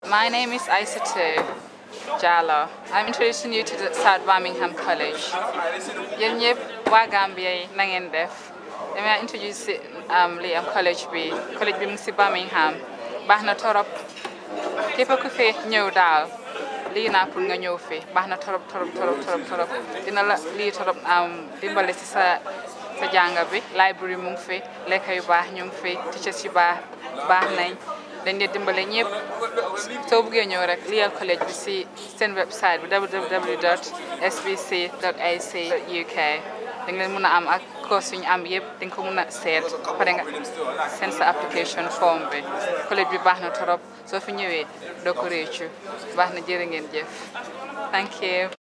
My name is Aisatu Jallo. I'm introducing you to the South Birmingham College. yéen ñëpp waa Gambia yi na ngeen def dama introduce si um, li am college bi college bi mu ngi si Birmingham baax na torop képp ku fi ñëw daal lii naa pour nga ñëw fi baax na torop torop torop torop torop dina la lii torop am dimbale si sa sa jànga bi library mu ngi fi lekka yu baax ñu ngi fi teachers yu baax baax nañ dañ dee dimbale ñëpp soo buggee ñëw rek liyal collège bi si seen website bi www.sbc.ac.uk da nga leen mën a am ak course yu ñu am yëpp di nga ko mën a seet pare nga seen sa application form bi collège bi baax na torop soo fi ñëwee doo ko réccu baax na jërë ngeen jëf thank you